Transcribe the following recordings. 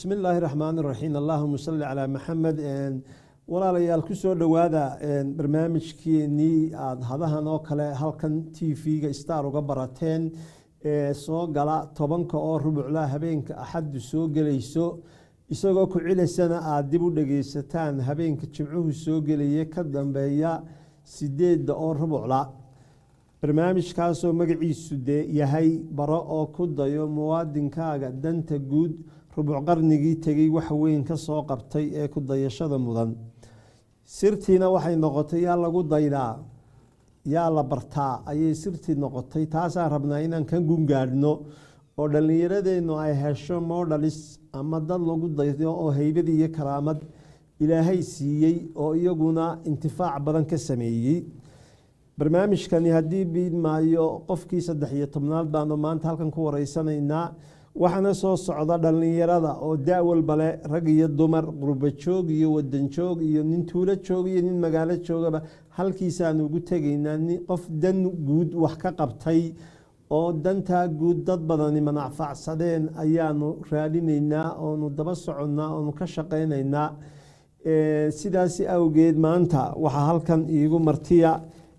bismi illaahi raxmaan raxiim allahuma salli calaa maxamed walaalayaal kusoo dhowaada barnaamijkeenii aada hadahan oo kale halkan t v-ga star uga barateen ee soo gala tobanka oo rubucla habeenka axaddu soo gelayso isagoo ku cilaysana aada dib u dhageysataan habeenka jimcuhu soo gelaya ka dambeeya sideedda oo rubucla barnaamijkaasoo magaciisu dee yahay baro oo ku dayo muwaadinkaaga danta guud rubuc qarnigii tegey wax weyn ka soo qabtay ee ku dayashada mudan sirtiina waxay noqotay yaa lagu daydaa yaa la bartaa ayay sirtii noqotay taasaan rabnaa inaan ka gungaadhno oo dhallinyaradeennu ay hesho modalis ama dad lagu daydo oo heybad iyo karaamad ilaahay siiyey oo iyaguna intifaac badan ka sameeyey barnaamijkani haddii biidmaayo qofkii saddex iyo tobnaad baanu maanta halkan ku wareysanaynaa waxaana soo socda dhallinyarada oo da-walbale rag iyo dumar qurba joog iyo wadan joog iyo nin tuulo joog iyo nin magaalo joogaba halkiisaanu ugu tegaynaa qof dan guud wax ka qabtay oo dantaa guud dad badani manacfacsadeen ayaanu raadinaynaa oonu daba soconnaa oonu ka shaqaynaynaa sidaasi awgeed maanta waxaa halkan iigu martiya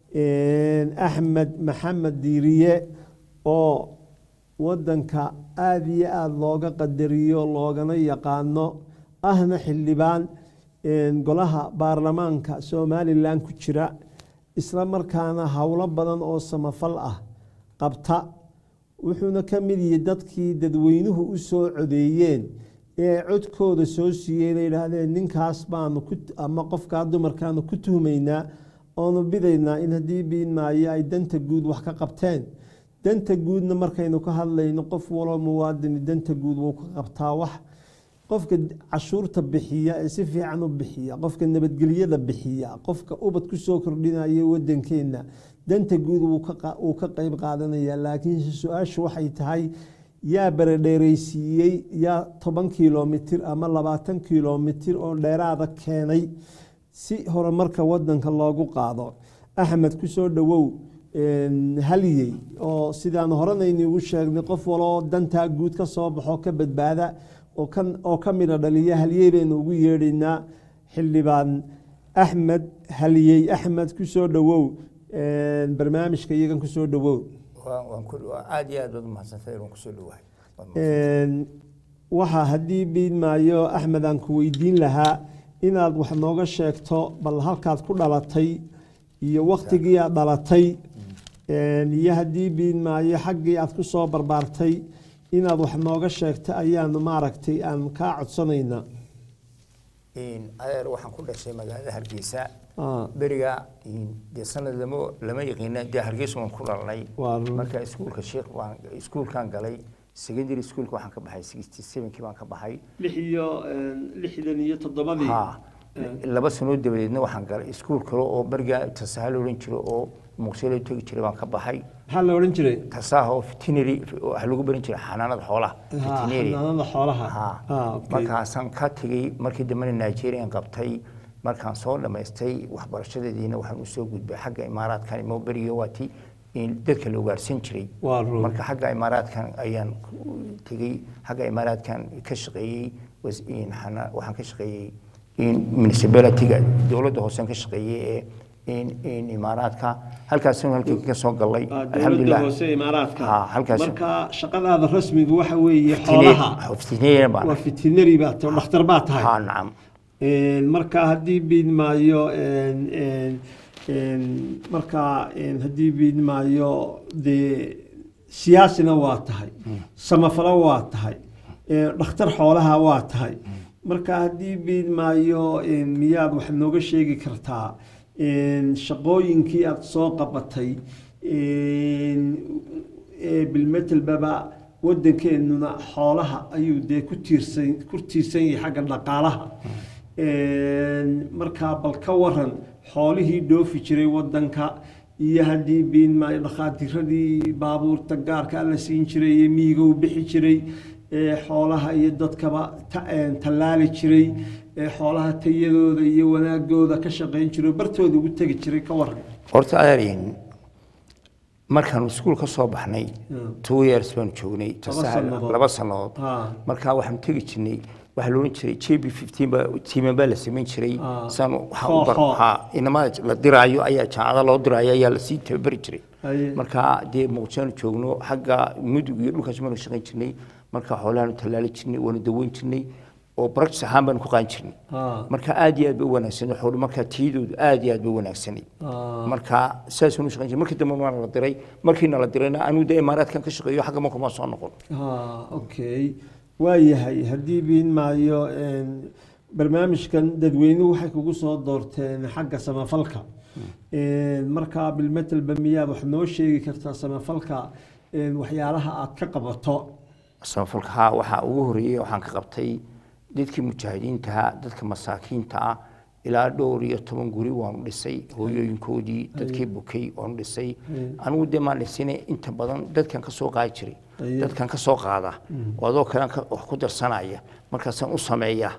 axmed maxamed diiriye oo wadanka aada iyo aada looga qadariyo loogana yaqaano ahna xildhibaan golaha baarlamaanka somalilan ku jira isla markaana howlo badan oo samafal ah qabta wuxuuna ka mid yihi dadkii dadweynuhu u soo codeeyeen ee codkooda soo siiyey la yidhaahdeen ninkaas baanu ama qofkaa dumarkaanu ku tuhmaynaa oonu bidaynaa in haddii biinmaayo ay danta guud wax ka qabteen danta guudna markaynu ka hadlayno qof waloo muwaadini danta guud wuu ka qabtaa wax qofka cashuurta bixiya ee si fiican u bixiya qofka nabadgelyada bixiya qofka ubad kusoo kordhinaya wadankeenna danta guud wuu ka qeyb qaadanaya laakiinse su-aashu waxay tahay yaa baradheereysiiyey yaa toban kilomitir ama labaatan kilomitir oo dheeraada keenay si horumarka wadanka loogu qaado axmed kusoo dhowow halyey oo sidaan horanaynugu sheegnay qof waloo dantaa guud ka soo baxo ka badbaada oo ka mida dhaliya halyey baynu ugu yeedhaynaa xildhibaan axmed halyey axmed kusoo dhowow barnaamijka iyagan kusoo dhowow aad iyo aad baad umahadsantay inaan kusoo dhawahay waxaa haddii biidmaayo axmed aan ku weydiin lahaa inaad wax nooga sheegto bal halkaad ku dhalatay iyo waktigii aad dhalatay iyo haddii biidmaayo xaggii aad ku soo barbaartay inaad wax nooga sheegto ayaanu maaragtay aan kaa codsanaynaa adeer waxaan ku dhashay magaalada hargeysa beriga dee sanad lama lama yaqiina dee hargeysa waan ku dhalnay marka iskuulka sheekh waan iskuulkan galay secondary schoolka waxaan ka baxay sixty sevenkii baan ka baxay lix iyo lixdan iyo toddobadii laba sanood dabadeedna waxaan galay iskuul kale oo beriga tasaha la odhan jiro oo muqsilo tegi jiray baan ka baxay maxaa la odhan jiray tasaha oo veterinary waxa lagu baran jiray xanaanada xoolaha veterinary xanaanada xoolaha markaasaan ka tegey markii dambena nigerian qabtay markaan soo dhammaystay waxbarashadeediina waxaan usoo gudbay xagga imaaraadkan imo beriga waatii dadka la ugaarsan jiray marka xagga imaaraadkan ayaan tegey xagga imaaraadkan ka shaqeeyey waxaan ka shaqeeyey municipalityga dowladda hoosean ka shaqeeyey ee imaaraadka halkaasna halkii ka soo galay alxamdulilah hoose imaaraadka halkaas marka shaqadaada rasmiga waxa weeye xoolaha veterinary baan waa veterinary baa tahay dhakhtar baa tahay ha nacam marka haddii biidmaayo marka haddii biidmaayo dee siyaasina waa tahay samafalo waa tahay dhakhtar xoolaha waa tahay marka haddii biidmaayo miyaad wax nooga sheegi kartaa shaqooyinkii aada soo qabatay bilmetelbaba wadankeenuna xoolaha ayuu dee ku tiirsan ku tiirsan yahay xagga dhaqaalaha markaa bal ka waran xoolihii dhoofi jiray wadanka iyo haddii biinmaayo dhakhaatiradii baabuurta gaarka la siin jiray iyo miyiga u bixi jiray xoolaha iyo dadkaba tallaali jiray xoolaha tayadooda iyo wanaagooda ka shaqayn jiro bartooda ugu tegi jiray ka waran horta adeeryin markaan iskuul ka soo baxnay two years baanu joognay sannadood. laba sannadood Ha. markaa waxaan tegi jirnay waxaa la odhan jiray j b fifteen baa tiiman baa la samayn jiray Ah. saan waxaa Koox, u bar koox. ha inamada la diraayo ayaa jaacada loo diraayo ayaa lasii tababari jiray Haye. marka dee muqdishoanu joogno xagga mudug iyo dhulkaas baanu shaqayn jirnay marka xoolahaanu tallaali jirnay waanu daweyn jirnay oo practice ahaan baanu ku qaan jirnay Ah. marka aad iyo aad bay u wanaagsanay xoolo marka tiyadoodu aad iyo aad bay u wanaagsanay Ah. marka saasunu shaqayn jiray markii dambe waana la diray markiina la dirayna anigu dee imaaraadkan ka shaqeeyo xagga marka ma soo noqon ha okay waayahay haddii biin maayo een, barnaamijkan dadweynuhu waxay kugu soo doorteen xagga samafalka Een, marka bilmetelba miyaad wax noo sheegi kartaa samafalka een, waxyaalaha aad ka qabato samafalka haa waxaa ugu horeeyey waxaan ka qabtay dadkii mujaahidiintaha dadka masaakiinta ah ilaa dhowr iyo toban guri waanu dhisay hooyooyinkoodii dadkii bukay waanu dhisay anigu dee maan dhisine inta badan dadkan ka soo qaadi jiray Aye. dadkan ka soo qaada oo adoo kale wax ku darsanaya markaasaan u sameeya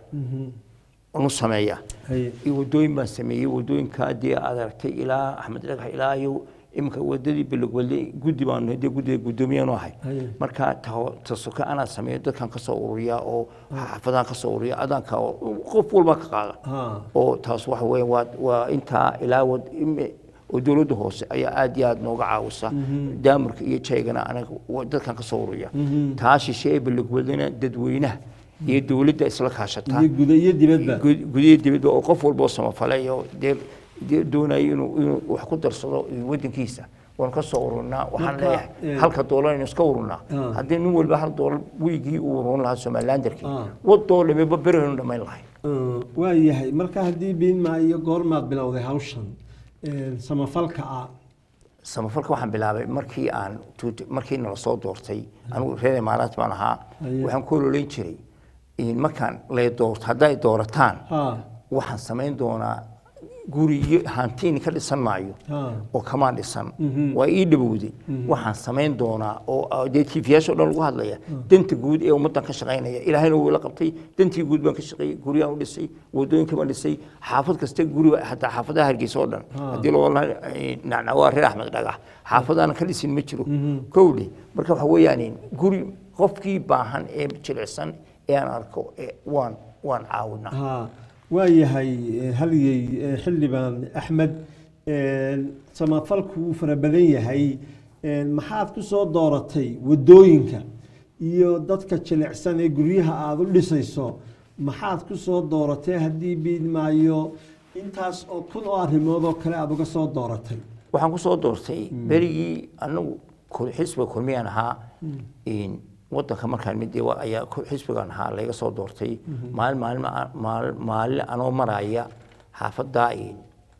aan u sameeya Haye. iyo wadooyin baan sameeyey wadooyinka dee aad aragtay ilaa axmed dhagax ilaa iyo iminka wadadii bilogwale guddi baanu dee guddiga guddoomiyaanu ahay Haye. marka ta- tasuka anaa sameeyo dadkan kasoo ururiya oo xaafadahan kasoo ururiya adanka oo qof walba ka qaada Ha. oo taas waxa weeye waa waa intaa ilaa wad ime- oo dowladda hoose ayaa aad iyo aad nooga caawisa daamurka iyo jaygana anaga wa- dadkan kasoo ururiya taa shishe ee bilogwadana dadweynaha iyo dowladda isla kaashata iyo guda iyo dibadba gud- gudiyo dibadba oo qof walba oo samafalay oo dee dee doonayo inuu inuu wax ku darsado wadankiisa waan ka soo ururnaa waxaan Marka, leeyahay eh, halka doolar aynu iska ururnaa Ah. haddii nin walba hal doolar wiigii uu urun lahaa somalilanderkii Ah. wadoo dhameba beraynu dhammayn lahay Uh, waayahay marka haddii biin maayo goormaad bilowday hawshan Een, samafalka ah samafalka waxaan bilaabay markii aan tuut- markii nala soo doortay anigu reer imaaraat baan ahaa Aye. waxaan ku ololeyn jiray in markaan lay doorto hadday doorataan ha waxaan samayn doonaa guriyo hantiini ka dhisan maayo ha oo kamaan dhisan waa ii dhawowday waxaan samayn doonaa oo ah, dee tiifiyaasha o dhan lagu hadlaya danta guud ee ummaddan ka shaqaynaya ilaahayna wuu ila qabtay dantii guud baan ka shaqeeyey guryaan u dhisay wadooyinka baan dhisay xaafad kasta guri hataa xaafadaha hargeysa oo dhan haddii loo nacna waa reer axmed dhagax xaafadaanan ka dhisin ma jiro kowdhe marka waxa weeyaan guri qofkii baahan ee jilicsan ee aan arko ee waan waan caawinaa ha waayahay eh, halyey eh, xildhibaan axmed een, samafalku wuu fara badan yahay een, maxaad ku soo dooratay wadooyinka iyo dadka jilicsan ee guryaha aada u dhisayso maxaad ku soo dooratay haddii biid maayo intaas oo kun oo arrimood oo kale aada uga soo dooratay waxaan ku soo doortay berigii anagu kul- xisbiga kulmiyaan ahaa in wadanka markaan mid wa- ayaa ku- xisbigan ahaa layga soo doortay maalin maalin maalin maalin anoo maraya xaafaddaa in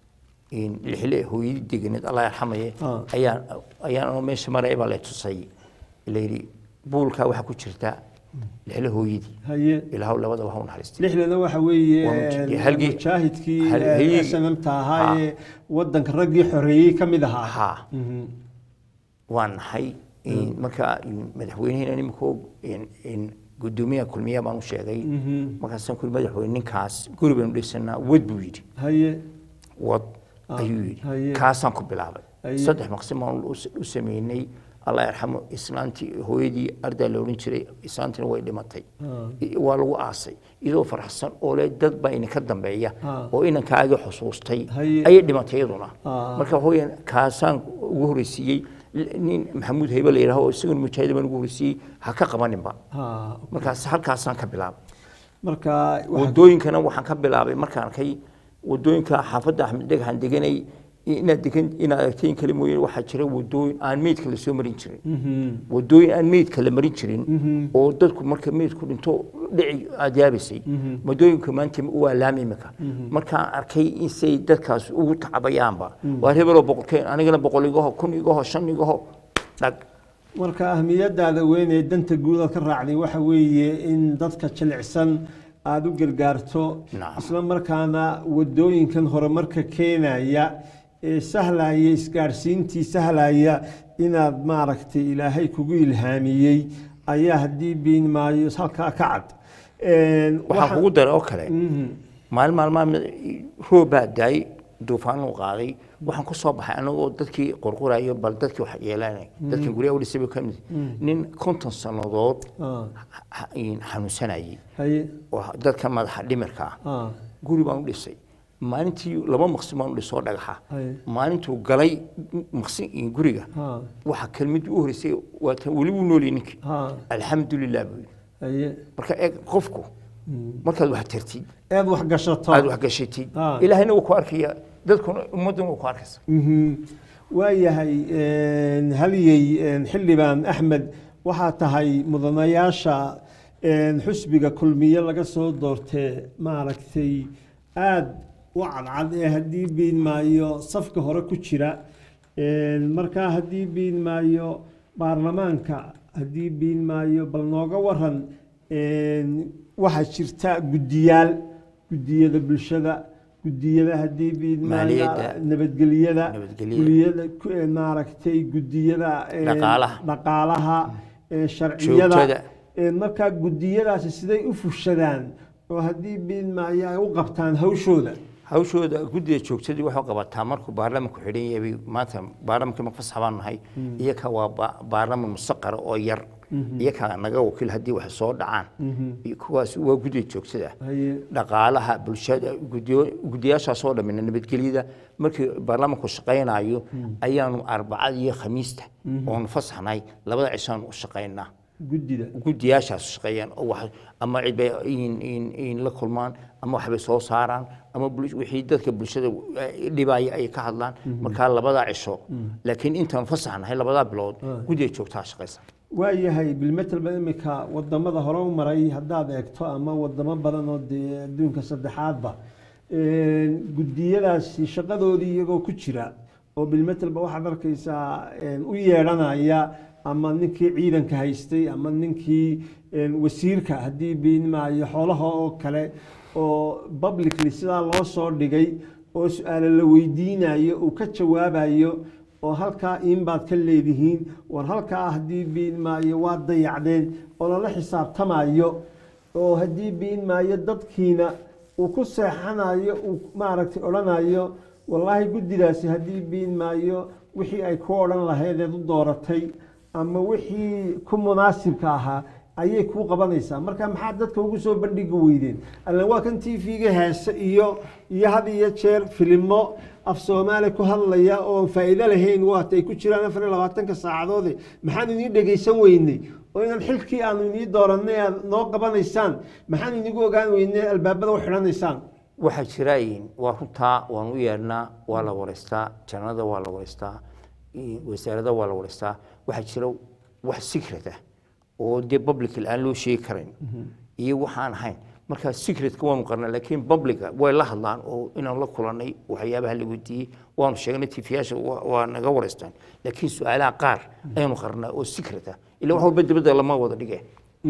in lixle hooyadii deganeed allah yarxamaye Ah. ayaan ayaan anoo meesha maraya baa lay tusay layidhi buulkaa waxaa ku jirta lixle hooyadii haye ilaahu labadaba ha u naxariistay lixdana waxa weeye Waa mujahid- een, halgii- mujaahidkii hal- eh, halgii- SNM-ta ahaa Ha. ee wadanka raggii xoreeyey ka mid ahaa Ha. Mhm. waan nahay in marka in madaxweynaheena nimiko in in gudoomiyaha kulmiya baan u sheegay markaasaan kuli madaxweyne ninkaas guri baynu dhisanaa wad buu yidhi haye wad Ah, ayuu haye. yidhi kaasaan ku bilaabay Haye. saddex maqsim baan u u sameynay allah yarxamo islaantii hooyadii ardaa la odhan jiray islaantina way dhimatay Ah. I- waa lagu aasay iyadoo farxsan oo le dad baa idinka dambeeya Ah. oo inankaagii xusuustay Haye. ayay dhimatay iyaduna Ah. marka hooyan kaasaan ugu horeysiiyey nin maxamuud haybe la yidhaaho isaguna mujaahid baan ugu horeysiiyey ha ka qabaninba Ha. markaas halkaasaan ka bilaabay marka waxa- wadooyinkana waxaan ka bilaabay markaan arkay wadooyinka xaafadda axmed dhagaxaan deganay inaad degan inaad aragteen kale mooye waxaa jira wadooyin aan meydka lasoo marin jirin Mhm. wadooyin aan meydka la marin jirin oo dadku marka meydku dhinto dhici aad yaabaysay wadooyinka maanta waa laami imika markaan arkay in say dadkaas ugu tacabayaanba waa hebeloo boqolkeen anigana boqol igaho kun igaho shan igaho dhag marka ahmiyadaada weyn ee danta guud aad ka raacday waxa weeye in dadka jilicsan aada u gargaarto Nacam. isla markaana wadooyinkan horumarka keenaya ee sahlaya isgaadhsiintii sahlaya inaad maaragtay ilaahay kugu ilhaamiyey ayaa haddii biin maayo halkaa ka cad Een, waxaan waxa- kugu daray oo kale Mhm. maalin maalmaa roob baa daayay duufaan uu qaaday waxaan ku soo baxay anagoo dadkii qorqorayo bal dadkii wax yeelanay dadkan guryaha u dhisay ka mid nin konton sannadood ah, ha- in xanuunsanayay haye oo dadka madaxa dhimirka ah ah, guri baan u dhisay maalintii laba maqsin baan u dhisoo dhagaxa haye maalintuu galay maqsin guriga ah, waxa kelmadii u horeysay waa tan weli wuu noolyahay ninkii ah, alxamdulilah buu yidhi haye marka eeg qofku markaad wax tartid eed wax gashato aad wax gashatid Ah. ilaahayna wuu ku arkaya dadkuna ummadduna wuu ku arkaysa Mhm. waayahay een, halyey een, xildhibaan axmed waxaa tahay mudanayaasha een, xusbiga kulmiye laga soo doortee maaragtay aada u cadcad ee haddii biin maayo safka hore ku jira Een, markaa haddii biin maayo baarlamaanka haddii biin maayo bal nooga waran een, waxaa jirta guddiyaal guddiyada bulshada guddiyada haddii biin maayo Maaliyadda. nabadgelyada Nabadgelyada. gudiyada ku- ee maaragtay gudiyada ee, Dhaqaalaha. dhaqaalaha ee, sharciyada Joogtada. ee, markaa gudiyadaasi siday u fushadaan oo haddii biin maayo ay u qabtaan hawshooda hawshooda guddiga joogtadii waxay qabataa markuu baarlamanku xidhan yahay maanta baarlamankii ma fasax baan nahay iyaka waa ba- baarlaman mustaqara oo yar iyaka naga wakiil haddii wax soo dhacaan iyo kuwaas waa guddiga joogtada haye dhaqaalaha bulshada gudiyo- guddiyaashaasoo dhamina nabadgelyada markii baarlamanku shaqaynayo ayaanu arbacada iyo khamiista oonu fasaxnay labada cishaanu u shaqaynaa guddida guddiyaashaas shaqeeyaan oo wax ama cid bay in- in- in la kulmaan ama waxbay soo saaraan ama bul- wixii dadka bulshada eh, dhibaya ay ka hadlaan markaa labadaa cisho laakiin intaan fasaxnahay labadaa bilood guddiga joogtaa shaqaysa waayahay bilmetelba imika wadamada hore u maray haddaad eegto ama wadamo badan oo dee adduunka saddexaadba een, gudiyadaasi shaqadoodii iyagoo ku jira oo bilmetelba waxaad arkaysaa een, u yeedhanaya ama ninkii ciidanka haystay ama ninkii een, wasiirka haddii biinmaayo xoolaha oo kale oo publicly sidaa loo soo dhigay oo su-aalo la weydiinayo uu ka jawaabayo oo halkaa iinbaad ka leedihiin war halkaa haddii biin maayo waa dayacdeen oo lala xisaabtamayo oo haddii biin maayo dadkiina uu ku seexanayo uu maaragtay odhanayo wallaahi guddidaasi haddii biin maayo wixii ay ku odhan lahayd eed u dooratay ama wixii ku munaasibka ahaa ayay kuu qabanaysaa marka maxaa dadka ugu soo bandhigi weydeen allan waa kan t v-ga heese iyo iyo had iyo jeer filimo af soomaali ku hadlaya oo faa'iido lahayn waata ay ku jiraan afar iyo labaatanka saacadoode maxaan inii dhegaysan weynay oo inaan xilkii aanu inii doorannay aad noo qabanaysaan maxaan inigu ogaan weynay albaabada u xidhanaysaan waxaa jira waa runtaa waan u yeedhnaa waa la wareystaa jannada waa la wareystaa i- wasaarada waa la wareystaa waxaa jira wax secret ah oo dee public aan loo sheegi karayn iyo waxaan ahayn marka secretka waanu qarnaa laakiin publica way la hadlaan oo inaan la kulanay waxyaabaha la weydiiyey waanu sheegnay tifiyaasha waa waa naga wareystaan laakiin su-aalaha qaar ayaanu qarnaa oo secret ah ila wax walba dibadda lama wada dhige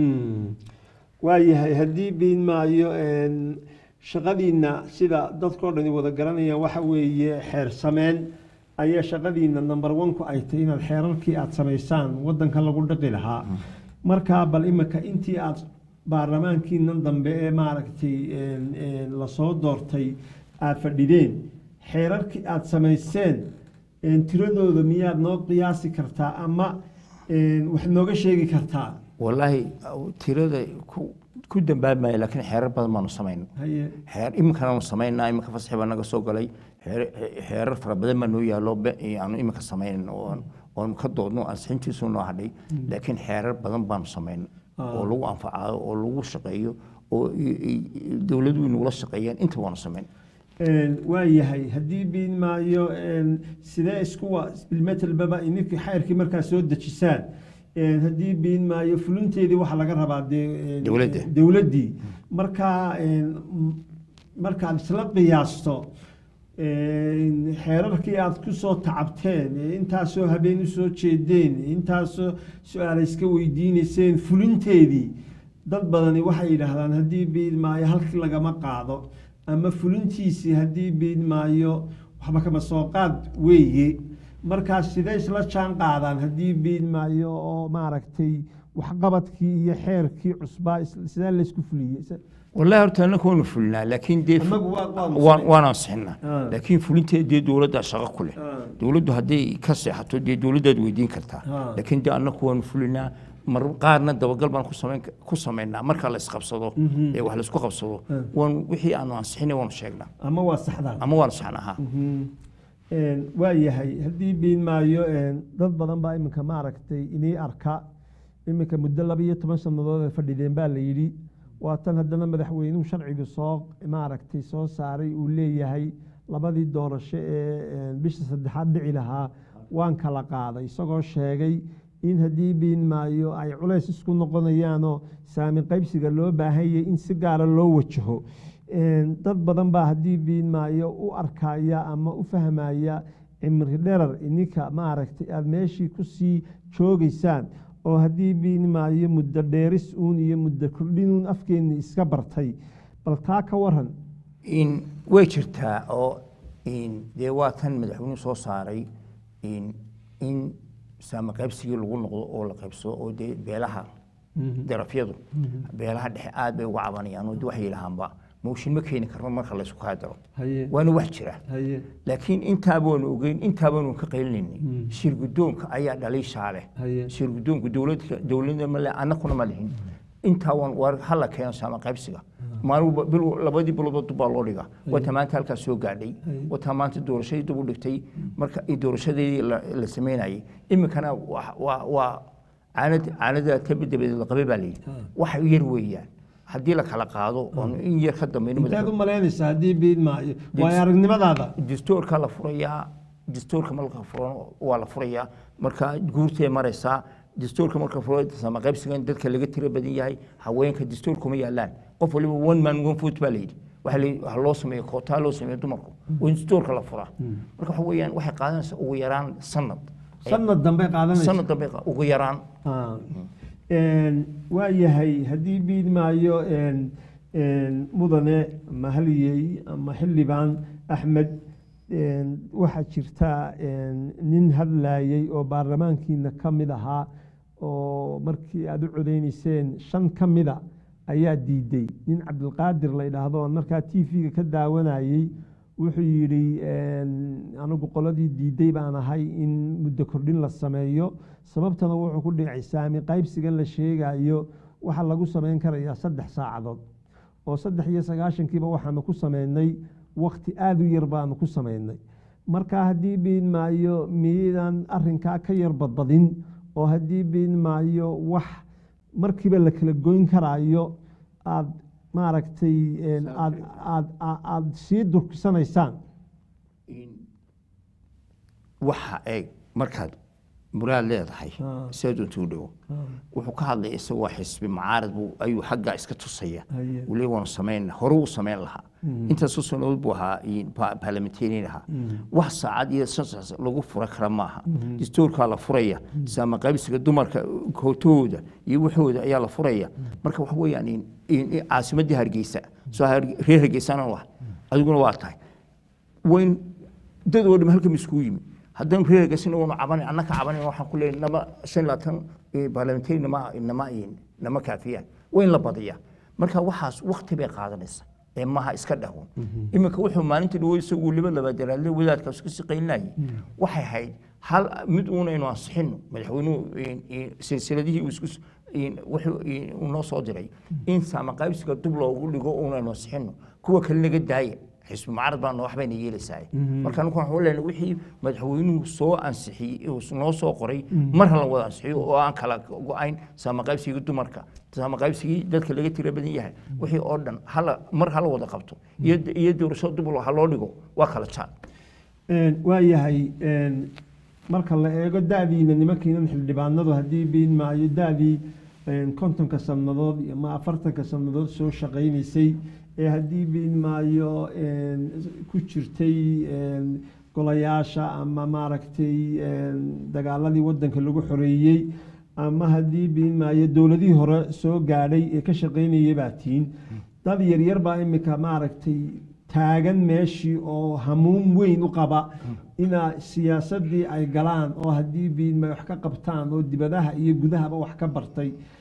waayahay haddii biin maayo een, shaqadiinna sida dadkao dhani wada garanayaan waxa weeye xeer sameen ayaa shaqadiinna number one-ku ay tahay inaad xeerarkii aada samaysaan waddanka lagu dhaqi lahaa markaa bal imika intii aad baarlamaankiinan dambe ee maaragtay een, een, lasoo doortay aada fadhideen xeerarkii aada samayseen een, tiradooda miyaad noo qiyaasi kartaa ama een, wax nooga sheegi kartaa walaahi tirada ku ku dambaabmaya laakiin xeerar badan baanu samayn haye xeer iminkanaanu samaynaa iminka fasaxi baa naga soo galay xeer- xeerar fara badan baa noo yaallo be- aanu iminka samaynan oon oon ka doodno ansixintiisu noo hadhay laakiin xeerar badan baanu samayn oo lagu anfacayo oo lagu shaqeeyo oo i- i- dowladuhu inugula shaqeeyaan inta waanu samayn Een, waa yahay haddii biin maayo een, sidee iskuwa bilmetelbaba ininki xayrkii markaa soo dejisaan een, haddii biin maayo fulinteedii waxaa laga rabaa dee een, Dowladda. dowladdii markaa een, m- markaad isla qiyaasto een, xeerarkii aad ku soo tacabteen ee intaasoo habeen usoo jeedeen ee intaasoo su-aala iska weydiineyseen fulinteedii dad badani waxay yidhaahdaan haddii biin maayo halkii lagama qaado ama fulintiisii haddii biin maayo waxba kama soo qaad weeye markaas sidee isla jaan qaadaan haddii biin maayo oo maaragtay waxqabadkii iyo xeerkii cusbaa is- sidee laysku fuliyey Se- wallahi horta annaka waanu fulinaa laakiin dee Annagu waa- waanu waan- samayn- waan ansixinaa Ah. laakiin fulinteed dee dowladdaa shaqo ku leh Ah. dowladdu hadday ka seexato dee dowladdaad weydiin kartaa Ah. laakiin dee annaku waanu fulinaa mar qaarna dabagal baan ku samayn ku samaynaa marka la isqabsado ee wax laisku qabsado waanu wixii aanu ansixinay waanu sheegnaa ama waa saxdaan ama waanu saxnahaa waa yahay haddii biin maayo een, dad badan baa iminka maaragtay inii arka iminka muddo laba iyo toban sannadood ay fadhideen baa la yidhi waa tan haddana madaxweynuhu sharciga soo maaragtay soo saaray uu leeyahay labadii doorasho ee een, bisha saddexaad dhici lahaa waan kala qaaday isagoo sheegay in haddii biin maayo ay culays isku noqonayaanoo saami qaybsiga loo baahanyay in si gaara loo wajaho Een, dad badan baa haddii biin maayo u arkaya ama u fahmaya cimri dherar ininka maaragtay aada meeshii kusii joogaysaan oo haddii biin maayo muddo dheeris uun iyo muddo kordhinuun afkeenni iska bartay bal taa ka waran in way jirtaa oo in dee waa tan madaxweynuhu soo saaray in in saama qaybsigii lagu noqdo oo la qaybsado oo dee beelaha darafyadu beelaha dhexe aad bay uga cabanayaan oo de waxay yidhahaanba mooshin ma keeni karno marka la isku kaadaro haye waana wax jira haye laakiin intaa baanu ogeyn intaa baanu ka qaylinayni shir guddoonka ayaa dhaliishaa leh haye shir guddoonku dowladka dowladda male annakuna ma lihin intaa waan war hala keeno saama qaybsiga maalinba bil labadii biloodoo dub baa loo dhiga wata maanta halkaas soo gaadhay wata maanta doorashadii dib u dhigtay marka i doorashadeedii la la sameynayay iminkana waa- waa waa caanad caanada tabidabeed la qabay baa layidhi wax yar weeyaan haddii la kala qaado oon in yar ka dambayno inteed u malaynaysaa haddii biin maayo waayo aragnimadaada dastuurka la furayaa dastuurka marka furan waa la furayaa marka guurtay maraysaa dastuurka marka furo sama qaybsigan dadka laga tiro badan yahay haweenka dastuurkuma yaalaan qof waliba one man one foot baa layidhi waxa la- waxa loo sameeya kootaa loo sameeya dumarku waa in dastuurka la furaa marka waxa weeyaan waxay qaadanaysaa ugu yaraan sanad sanad dambe qaadanaysa sanad dambe qa- ugu yaraan Ah. Een, waa yahay haddii biin maayo een, een, mudane ama haliyey ama xildhibaan axmed een, waxaa jirta een, nin hadlayey oo baarlamaankiina ka mid ahaa oo markii aada u codeynayseen shan ka mida ayaa diiday nin cabdilqaadir la yidhaahdo oo markaa t v-ga ka daawanayey wuxuu yidhi een, anigu qoladii diiday baan ahay in muddo kordhin la sameeyo sababtana wuxuu ku dhicay saami qaybsigan la sheegayo waxaa lagu samayn karayaa saddex saacadood oo saddex iyo sagaashankiiba waxaanu ku sameynay wakti aada u yar baanu ku sameynay marka haddii biin maayo miyadan arinkaa ka yar badbadin oo haddii biin maayo wax markiiba la kala goyn karaayo aad maaragtay een, aad aad aad- aad sii durkisanaysaan waxa eeg markaad muraad leedahay Ah. sidaad untuu dhowo wuxuu ka hadlaya isagoo xisbi mucaarad buu ayuu xaggaa iska tusaya Haye. weli waanu samayn hore uu samayn lahaa intaasoo sanood buu ahaa baarlamentarian ahaa wax saacad iyo shan saac lagu fura kara maaha dastuurkaa la furaya saama qaybsiga dumarka kootahooda iyo waxooda ayaa la furaya marka waxa weeyaan in- in- in caasimadii hargeysa soo har- reer hargeysana waa adiguna waa tahay wayn dad oo dham halkan iskugu yimi haddaan reer hargeysana waanu cabanan annaka cabanan waxaan ku leeyahay nama shan iyo labaatan eh, baarlamentari nama nama nama kaafiyaan waa in la badiyaa marka waxaas wakti bay qaadanaysa ee maha iska dhahun iminka wuxuu maalinta dhawo isagu weliba labaadaraadle wadaadkaas ka shaqaynayay waxay ahayd hal mid uunaynu ansixino madaxweynuhu in- in- silsiladihii uu isku s- in- wuxuu in- uu noo soo diray in saama qaybsiga dub loogu dhigo uunaynu ansixino kuwa kale naga daaya xisbi mucaarad baa wax bayna yeelaysaa marka anigu waxaan leenahay wixii madaxweynuhu soo ansixiyey uu noo soo qoray mar hala wada ansixiyo oo aan kala go-ayn saama qaybsigii dumarka saama qaybsigii dadka laga tira badan yahay wixii oo dhan hala mar hala wada qabto iyo iyo doorasho dub ha loo dhigo waa kala jaad Een, waa yahay een, marka la eego da-diina nimankiinan xildhibaanadu haddii biin maayo da-dii een, kontonka sannadood iyo ama afartanka sannadood soo shaqaynaysay ee haddii biin maayo een, ku jirtay een, golayaasha ama maaragtay een, dagaaladii wadanka lagu xoreeyey ama haddii biin maayo dowladihii hore soo gaadhay ee ka shaqaynayay baa tiin dad yaryar baa imika maaragtay taagan meeshii oo hamuun weyn u qaba inaa siyaasadii ay galaan oo haddii biinmay wax ka qabtaan oo dibadaha iyo gudahaba wax ka bartay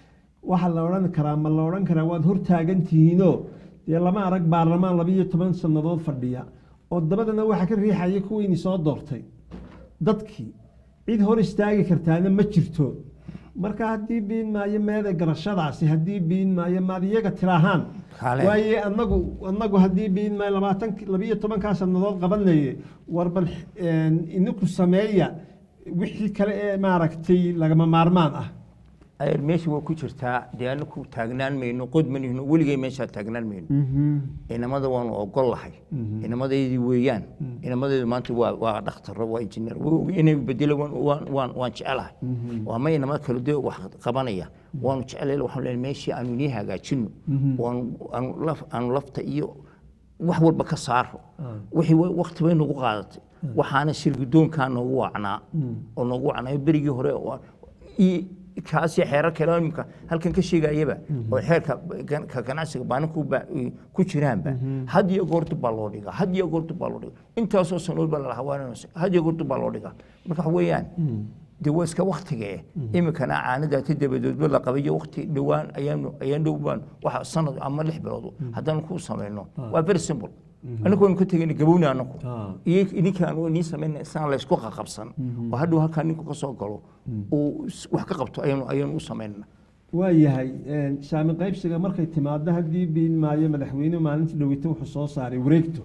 waxaa la odhan karaa ma la odhan karaa waad hortaagan tihiinoo dee lama arag baarlamaan labiyo toban sannadood fadhiya oo dabadana waxaa ka riixaya kuweyni soo doortay dadkii cid hor istaagi kartaana ma jirto marka haddii biin maayo meeda garashadaasi haddii biin maayo maad iyaga tiraahaan Kale. waaye anagu anagu haddii biin maayo labaatan labiyo tobankaa sannadood qabanaye war bal een, ininku sameeya wixii kale ee maaragtay lagama maarmaan ah ayar meesha waa ku jirtaa dee anaku taagnaan mayno qod manihno weligay meeshaa taagnaan mayno inamada waanu ogol lahay inamadeydii weeyaan inamadeedu maanta waa waa dhakhtaro waa injineer waa og inay bedelo waan waan waan waan jecelahay waa ma inamada kale dee wax qabanaya waanu jecelahay waxaan leeyahay meeshii aanu inii hagaajino waanu aanu laf aanu lafta iyo wax walba ka saaro wixii wa- waqti bay nagu qaadatay waxaana shirgudoonkaa noogu wacnaa oo noogu wacnaa berigii hore oo- iyo kaasi xeerar kale oo imika halkan ka sheegayaba oo xeerka gan- ka ganacsiga baaninku ku jiraanba had iyo goortu baa loo dhigaa had iyo goortu baa loo dhigaa intaasoo sanood baa lalahaa waa had iyo goortu baa loo dhigaa marka waxa weeyaan dee waa iska waktige imikana caanadaati dabadoodba la qabayo wakti dhowaan ayaanu ayaan dhow baan waxa sanad ama lix bilood haddaan ku samayno waa very simple anagu waynu ka tegayna gabowni anagu Ah. iyo idinkaan inii samayna isaan laysku qaqabsan oo hadhow halkaa ninku ka soo galo uu s- wax ka qabto ayaanu ayaanu u samaynana waayahay een, saami qaybsiga markay timaado haddii biin maayo madaxweyne maalintii dhaweyta wuxuu soo saaray wareegto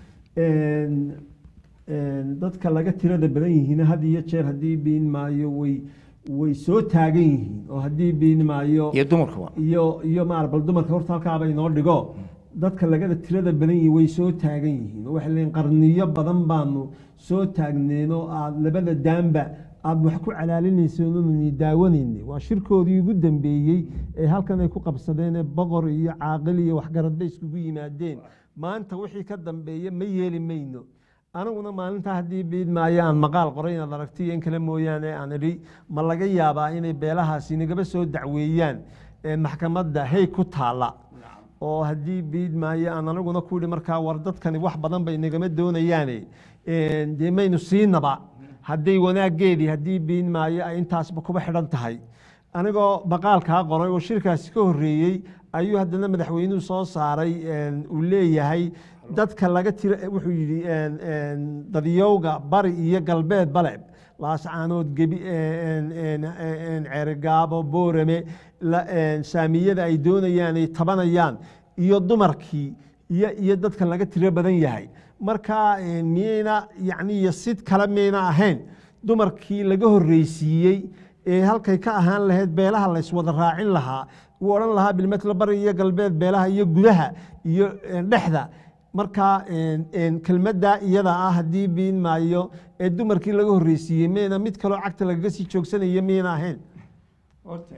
Een, een, dadka laga tirada badan yihiin had iyo jeer haddii biin maayo way way soo taagan yihiin oo haddii biin maayo iyo dumarkuba iyo iyo maar bal dumarka horta halkaaba inoo dhigo dadka lagada tirada badan yihiin way soo taagan yihiin oo waxay leeyihin qarniyo badan baanu soo taagneen oo aad labada daanba aad wax ku calaalinayseen oonani daawanayne waa shirkoodii ugu dambeeyey ee halkan ay ku qabsadeen ee boqor iyo caaqil iyo waxgarad bay iskugu yimaadeen maanta wixii ka dambeeya ma yeeli mayno aniguna maalintaa haddii biid maayo aan maqaal qoray inaad aragti in kale mooyaane aan idhi ma laga yaabaa inay beelahaasi nagaba soo dacweeyaan ee maxkamadda hey ku taalla oo haddii biid maayo aan aniguna ku idhi markaa war dadkani wax badan bay nagama doonayaane een, dee maynu siinaba hadday wanaaggeedii haddii biid maayo ay intaasba kuba xidhan tahay anigoo baqaalkaa qoray oo shirkaasi ka horreeyey ayuu haddana madaxweynuhu soo saaray een, uu leeyahay dadka laga tira wuxuu yidhi een, een, dadyowga bari iyo galbeed bale laascaanood gebi een, een, een, ceerigaabo boorame la- een, saamiyada ay doonayaan ay tabanayaan iyo dumarkii iyo iyo dadka laga tiro badan yahay marka een, miyayna yacni iyo sid kale miyayna ahayn dumarkii laga horreysiiyey ee halkay ka ahaan lahayd beelaha layswada raacin lahaa uu odhan lahaa bilmetla bari iyo galbeed beelaha iyo gudaha iyo een, dhexda marka een, een, kelmaddaa iyada ah haddii biin maayo ee dumarkii laga horreysiiyey miyayna mid kaloo cagta lagaga sii joogsanaya miyayna ahayn horta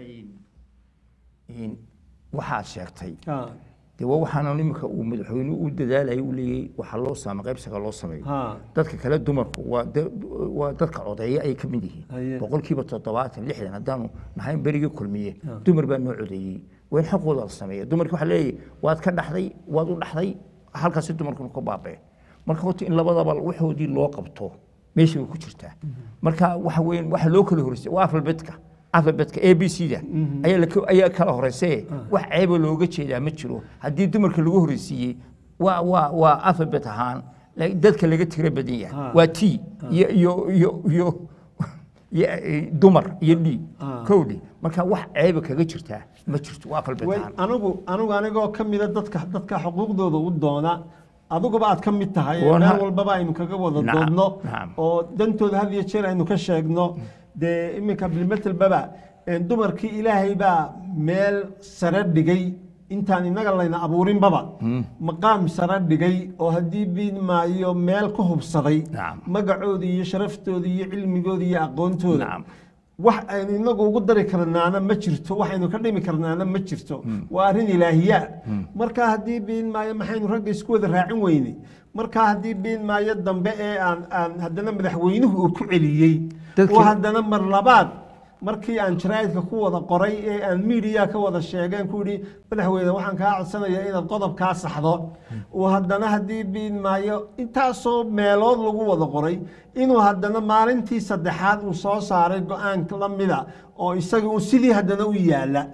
waxaad sheegtay dee waa waxaana iminka uu madaxweynuhu u dadaalaya uu leeyahay waxaa loo saamay qaybsiga loo sameeyo Ha. dadka kale dumarku waa da- waa dadka codeeya ay ka mid Haye. yihiin boqolkiiba toddobaatan lixdan haddaanu nahayn berigii kulmiye dumar baa noo codeeyey waa in xaqooda la sameeya dumarki waxaa leeyahay waad ka dhaxday waad u dhaxday halkaasi dumarkuna ka baabee marka horta in labadaba waxoodii loo qabto meesha way ku jirtaa marka waxa weeyaan waxa loo kala horeysay waa alfabetka alfabetka a b c da ayaa la ka- ayaa kala horeysaye wax ceeba looga jeedaa ma jiro haddii dumarka lagu horeysiiyey waa waa waa alfabet ahaan la- dadka laga tira badan yahay Ah. waa t iyo iyo iyo iyo iyo, eh, dumar iyo d Ah. kowdhi marka wax ceeba kaga jirtaa ma jirto waa alfabet way ahaan anigu anigu anigoo ka mida dadka dadka xuquuqdooda u doona adiguba aad ka mid tahay Waa meel na- walbaba aynu kaga wada Nacam, doodno nacam. oo dantooda had iyo jeer aynu ka sheegno dee iminka bilmetelbaba een, dumarkii ilaahay baa meel sare dhigay intaan inaga layna abuurinbaba maqaam sare dhigay oo haddii biin maayo meel ku hubsaday Nacam. magacoodii iyo sharaftooda iyo cilmigooda iyo aqoontooda Nacam. wax aynu inagu ugu dari karnaana ma jirto waxaynu ka dhimi karnaana ma jirto waa arrin ilaahiyaa marka haddii biin maayo maxaynu ragga isku wada raacin weyne marka haddii biin maayo dambe ee aan aan haddana madaxweynuhu uu ku celiyey Dadkii- oo haddana mar labaad markii aan jaraa'idka ku wada qoray ee aan miidiya ka wada sheegeen ku yidhi madaxweyne waxaan kaa codsanayaa inaad qodobkaa saxdo oo haddana haddii biin maayo intaasoo meelood lagu wada qoray inuu haddana maalintii saddexaad uu soo saaray go-aan la mida oo isaga uu sidii haddana u yaala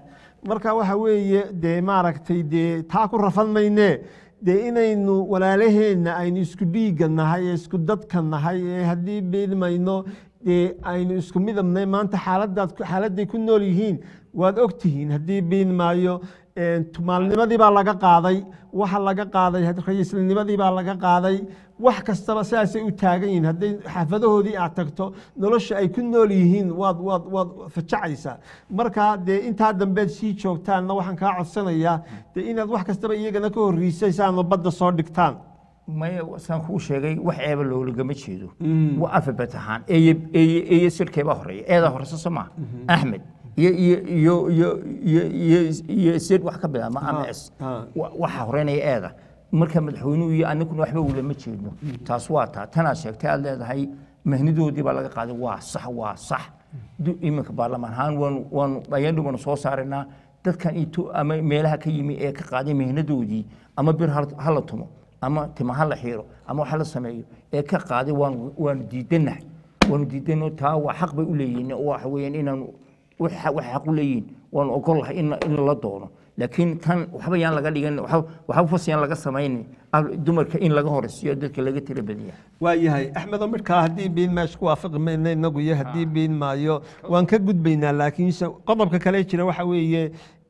marka waxa weeye dee maaragtay dee taa ku rafan maynee dee inaynu walaalaheenna aynu isku dhiigga nahay ee isku dadka nahay ee haddii beedmayno dee aynu isku midabnay maanta xaaladaad xaaladday ku nool yihiin waad ogtihiin haddii biinmaayo tumaalnimadii baa laga qaaday waxa laga qaaday ra-iislnimadii baa laga qaaday wax kastaba sidaasay u taagan yihiin hadday xaafadahoodii aad tagto nolosha ay ku nool yihiin waad waad waad fajacaysaa marka dee intaa dambeed sii joogtaanna waxaan kaa codsanayaa dee inaad wax kastaba iyagana ka horriisaysaano badda soo dhigtaan maya saan kuu sheegay wax eeba loolagama jeedo waa alfabet ahaan eye eye eye sirkeebaa horeeya eedaa horeysa soo maaha axmed iyo iyo iyo iyo iyo iyo iyo sir wax ka bilaabma ama s waxaa horeynaya eeda marka madaxweynuhu iyo aniguna waxba ulama jeedno taas waa taa tanaad sheegtay aad leedahay mahnidoodii baa laga qaaday waa sax waa sax iminka baarlamaan ahaan waanu waanu ayaan dhubanu soo saaraynaa dadkan ito ama meelaha ka yimi ee ka qaaday mihnadoodii ama bir ha la tumo ama tima ha la xiiro ama wax la sameeyo ee ka qaaday waanu waanu diidanahay waanu diidano taa waa xaq bay u leeyihiin waxa weeyaan inaanu wax xaq u leeyihiin waanu ogol lahay in in la doono laakiin tan waxba yaan laga dhigan waxba fas yaan laga samaynin dumarka in laga horeysiyo dadka laga tira badiya waayahay axmedo midhkaa haddii biin meesha ku waafaqi mayna inagu iyo haddii biin maayo waan ka gudbaynaa laakiinse qodobka kale jira waxa weeye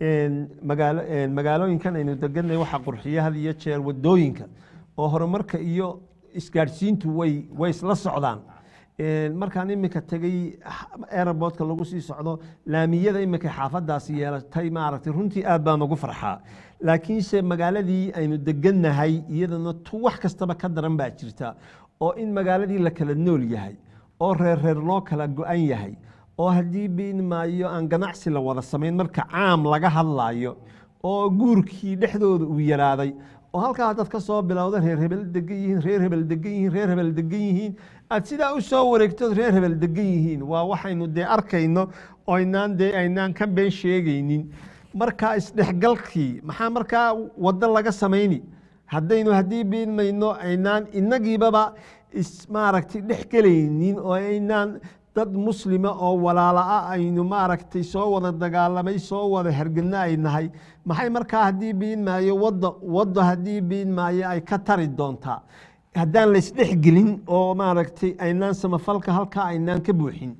magaalo magaalooyinkan aynu deganay waxaa qurxiya had iyo jeer wadooyinka oo horumarka iyo isgaadhsiintu way way isla socdaan markaan iminka tegey aerobortka lagu sii socdo laamiyada iminka xaafadaasi yeelatay maaragtay runtii aad baan ugu farxaa laakiinse magaaladii aynu degannahay iyadana tu wax kastaba ka daran baa jirta oo in magaaladii la kala nool yahay oo reer reer loo kala go-an yahay oo haddii biin maayo aan ganacsi la wada samayn marka caam laga hadlaayo oo guurkii dhexdooda uu yaraaday oo halkaa haddaad ka soo bilowda reer hebel degan yihiin reer hebel degan yihiin reer hebel degan yihiin aad sidaa u soo wareegtood reer hebel degan yihiin waa waxaynu dee arkayno oo aynaan dee aynaan ka been sheegaynin markaa isdhexgalkii maxaa markaa waddo laga samayni haddaynu haddii biinmayno aynaan inagiibaba is maaragtay dhex gelaynin oo aynaan dad muslima oo walaala-a aynu maaragtay soo wada dagaalamay soo wada hergedna ay nahay maxay markaa haddii biin maayo wadda wadda haddii biin maayo ay ka tari doontaa haddaan laysdhexgelin oo maaragtay aynaan samafalka halkaa aynaan ka buuxin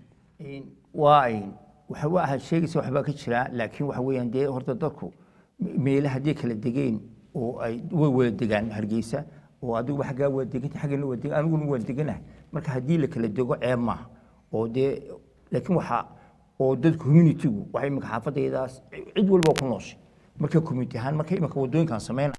waa waxa waxaad sheegaysa waxbaa ka jira laakiin waxa weeyaan dee horta dadku meelaha haddii kala degeen oo ay way wada degaan hargeysa oo adiguba xaggaa waa deganta xaggana waa degan aniguna waan deganahay marka haddii la kala dego ceeb maaha oo dee laakiin waxa oo dad communitygu waxay imika xaafadaydaas cid walba ku nooshay marka community ahaan marka imika wadooyinkan sameyn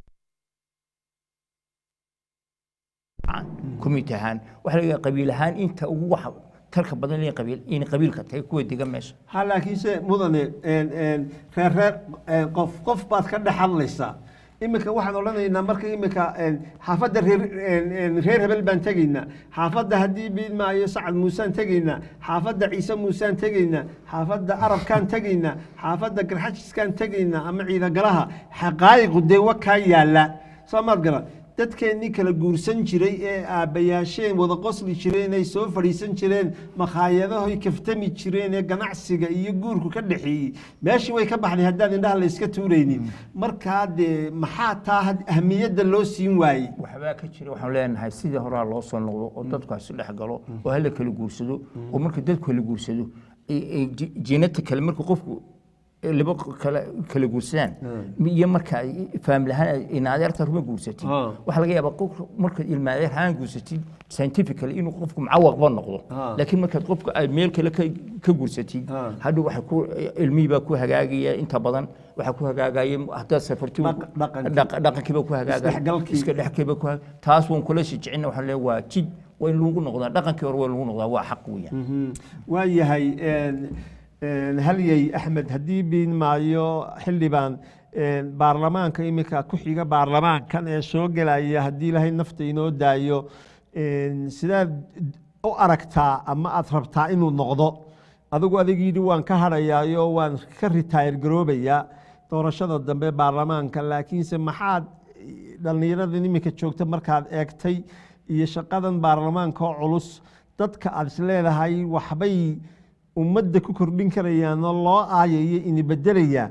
community ahaan waxa laga qabiil ahaan inta ugu waxa talka badan in qabiil in qabiilka tahay kuwa degan meesha ha laakiinse mudane reer reer qof qof baad ka dhex hadlaysaa iminka waxaan odhanaynaa marka iminka xaafadda reer reer hebel baan tegaynaa xaafadda haddii biid maayo sacad muusaan tegaynaa xaafadda ciise muusaan tegaynaa xaafadda arabkaan tegaynaa xaafadda garxajiskaan tegaynaa ama ciidagalaha xaqaayiqu dee wakaa yaalla soo maad garan dadkeennii kala guursan jiray ee aabbayaasheen wada qosli jireen ay soo fadhiisan jireen makhaayadahoy kaftami jireen ee ganacsiga iyo guurku ka dhexeeyey meeshii way ka baxday haddaan indhaha layska tuuraynin markaa dee maxaa taa ahmiyadda loo siin waayey waxbaa ka jira waxaan leenahay sidii horaa loo soo noqdo oo dadku isu dhex galo oo hala kala guursado oo marka dadku kala guursado jinata kale marka qofku laba kala kala guursadaan iyo marka faamlahaan in adeerta ruma guursatid waxaa laga yaabaa qof markaad ilma adeer haan guursatid scientifically inuu qofku macawaqba noqdo laakiin markaad qofka aad meel kale ka guursatid hadhow waxa ku ilmihii baa ku hagaagaya inta badan waxaa ku hagaagaya haddaad safarti dhaqankiiba ku hagaagaya iska dhexkiiba ku taas waan kula shijicina waxaan leeyahay waa jid waa in lagu noqdaa dhaqankii hore waa lagu noqdaa waa xaq weeyaan waa yahay halyey axmed haddii biin maayo xildhibaan baarlamaanka iminka ku xiga baarlamaankan ee soo gelaya haddii ilaahay nafta inoo daayo sidaad u aragtaa ama aad rabtaa inuu noqdo adigu adigiidhi waan ka hadhayaayo waan ka ritaayir garoobayaa doorashada dambe baarlamaanka laakiinse maxaad dhallinyaradan iminka joogta markaad eegtay iyo shaqadan baarlamaanka oo culus dadka aad isleedahay waxbay ummadda ku kordhin karayaan oo loo aayayo ini bedelayaa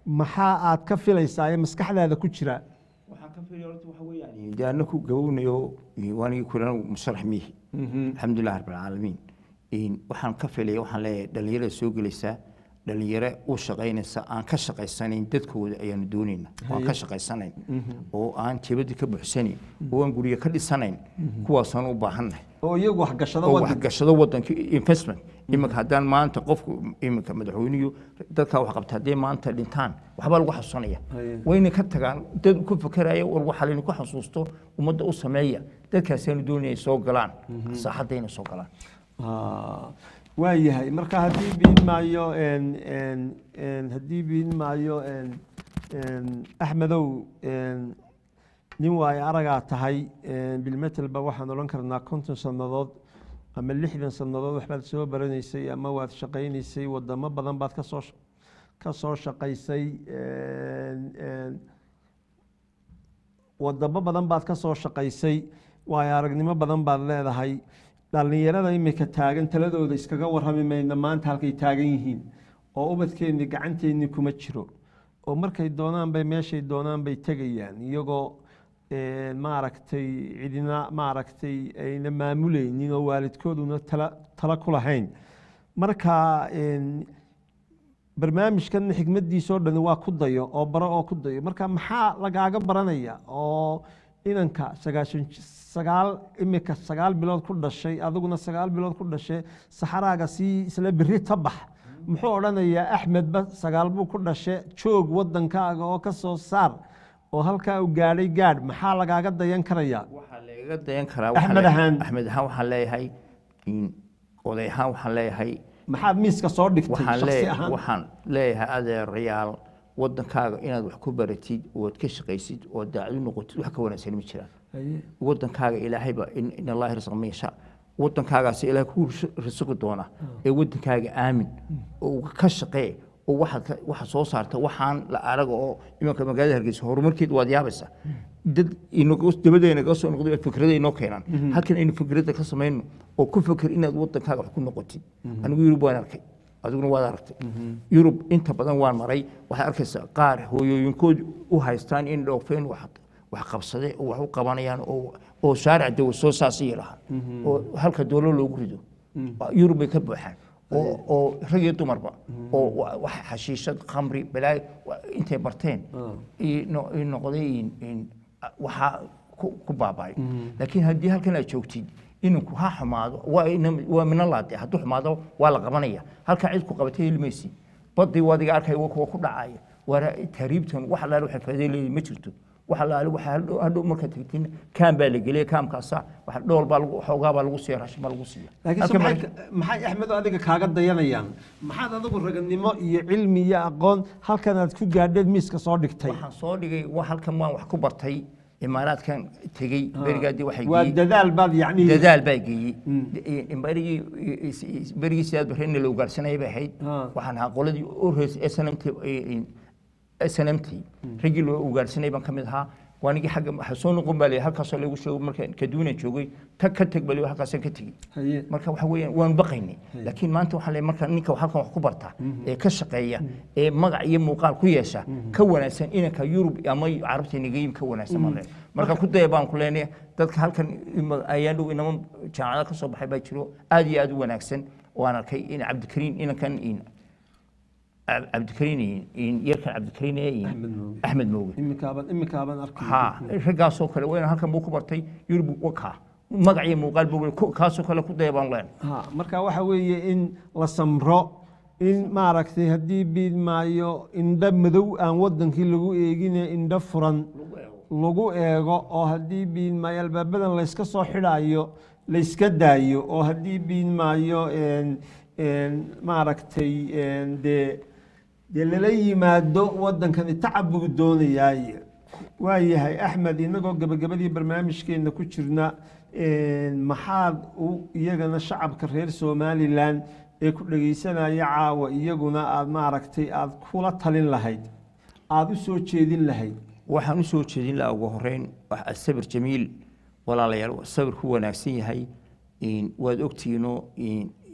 maxaa aad ka filaysaa ee maskaxdaada ku jira waxaan ka fiilaya horta waxa weeyaan dee anna ku gabownayo waanigi kulan musharax miihi alxamdulilah rabbilcaalamiin waxaan ka filaya waxaan leeyahay dhalinyarada soo gelaysaa dhalinyaro u shaqaynaysa aan ka shaqaysanayn dadkooda ayaanu doonayna oo aan ka shaqaysanayn oo aan jebadii ka buuxsanayn oo aan guryo ka dhisanayn kuwaasaan u baahannahay oo iyagu waxgashado oo wadanka waxgashado wadanka investment iminka haddaan maanta qofku iminka madaxweynuhu dadkaa wax qabta haddii maanta dhintaan waxbaa lagu xasuusanaya Haye. wayna ka tagaan dad ku fakeraya war waxaa laydinku xasuusto ummadda u sameeya dadkaasaanu doonaya soo galaan saaxadda inay soo galaan Ah, waa yahay marka haddii biin maayo en- en- en- haddii biin maayo en- en, axmedow en, nin waayo aragaa tahay en, bilmetelba waxaan odhan karnaa konton sannadood ama lixdan sannadood waxbaad soo baranaysay ama waad shaqaynaysay wadamo badan baad kasoo ka soo shaqaysay en- en, wadamo badan baad ka soo shaqaysay waayo aragnimo badan baad leedahay dhallinyarada imika taagan taladooda iskaga warrami mayna maanta halkay taagan yihiin oo ubadkeennii gacanteennii kuma jiro oo markay doonaan bay meeshay doonaan bay tegayaan iyagoo eh, maaragtay cidina maaragtay ayna maamulaynin oo waalidkooduna tala tala ku lahayn marka en, barnaamijkan xikmadiisoo dhani waa ku dayo oo baro oo ku dayo marka maxaa lagaaga baranaya oo inanka sagaashan ji- sagaal imika sagaal bilood ku dhashay adiguna sagaal bilood ku dhashay saxaraaga sii isla beri ta bax muxuu odhanayaa axmedba sagaal buu ku dhashay joog wadankaaga oo ka soo saar oo halkaa uu gaadhay gaadh maxaa lagaaga dayan karayaa waxaa lagaga dayan karaa Axmed waxaa le- ahaan. axmed ahaan waxaan leeyahay in- oday ahaan waxaan leeyahay maxaad miiska soo dhigtay waxaan shaksi leeyahay ahaan waxaan leeyahay adeerayaal wadankaaga inaad wax ku baratid ood ka shaqaysid oo daacad u noqotid wax ka wanaagsan ma jiraan Haye. wadankaaga ilaahayba in in allahi rasqa man yashaa wadankaagaasi ilaah ku risiqi doona ee wadankaaga aamin oo ka shaqee oo waxaad ka- waxaad soo saarta waxaan la araga oo imanka magaalada hargeysa horumarkeed waad yaabaysaa dad inaga dabadeena naga soo noqday fikrada inoo keenaan halkan aynu fikradda ka samayno oo ku fikir inaad wadankaaga wax ku noqotid anigu yurub waan arkay adiguna waad aragtay yurub inta badan waan maray waxaad arkaysaa qaar hooyooyinkood u haystaan in dhoofeen wax wax qabsade oo wax u qabanayaan oo oo shaaric dawa soo saasiyi lahaa oo halka doolo loogu rido yurub bay ka buuxaan oo oo rag iyo dumarba oo wa- wax xashiishad khamri balaayo wa- intay barteen i no- i noqday in- in waxaa ku ku baaba'ay laakiin haddii halkan aad joogtid ininku ha xumaado waa ina- waa minalaade hadduu xumaado waa la qabanaya halkaa cid ku qabatay helmaysi badii wadiga arkay waa kuwa ku dhacaya waana tahriibtan wax alaale waxay faa'iido leeyihin ma jirto wax alaale waxa hadhow hadhow markaad tagtiin kaam baa la geliya kaamkaasa wax dhool baa lagu xoogaa baa lagu siiya raashin baa lagu siiya laakiin Halkan se baa- maxay maxay axmedo adiga kaaga dayanayaan maxaad adigu raganimo iyo cilmi iyo aqoon halkan aad ku gaadheed miiska soo dhigtay waxaan soo dhigay wa halkan waan wax ku bartay imaaraadkan tegey berigaadii waxay waa geeyey dadaal baad yacni dadaal baa geeyey berigii berigii sidaad barreena la ugaarsanayay bay ahayd Ah. waxaan ahaa qoladii u horeysay snmt snmt raggii loo ugaarsanay baan ka mid ahaa waanigii xagga waxa soo noqon baa leeyahay halkaasoo lagu sheego markaan kaduuna joogay tag ka teg baa leeyahay halkaasaan ka tegey haye marka waxa weeyaan waan baqaynay laakiin maanta waxaa leeyahay marka ninka halkan wax ku barta ee ka shaqeeya ee magac iyo muuqaal ku yeesha ka wanaagsan inanka yurub ama carabta nagayim ka wanaagsan baan leenahay marka ku daya baan ku leenahay dadka halkan ima- ayaan dhow inama jaamacada ka soo baxay baa jiro aad iyo aad u wanaagsan waan arkay in cabdikariin inankan in Cab- cabdikariin in- in yarkan cabdikariin ee in- Axmed Mooge. axmed mooge iminkaaban iminkaaban arkay ha raggaasoo kale wayna halkan buu ku bartay yurub wakaa magac iyo muuqaal buu ku- kaasoo kale ku daya baan leenahay ha marka waxa weeye in la samro in maaragtay haddii biid maayo indho madow aan wadankii lagu eegine indho furan lagu eego oo haddii biid maayo albaabadan layska soo xidhaayo layska daayo oo haddii biid maayo en- en maaragtay en dee dee lala yimaado wadankani tacab buu doonayaay waayahay axmed inagoo gabagabadii barnaamijkeena ku jirna en, maxaad u iyagana shacabka reer somalilan ee ku dhegaysanaya caawa iyaguna aad maaragtay aad kula talin lahayd aada u soo jeedin lahayd waxaan u soo jeedin lahaa ugu horeyn wax asabir jamiil walaalayaal sabir ku wanaagsan yahay in waad ogtihiinoo in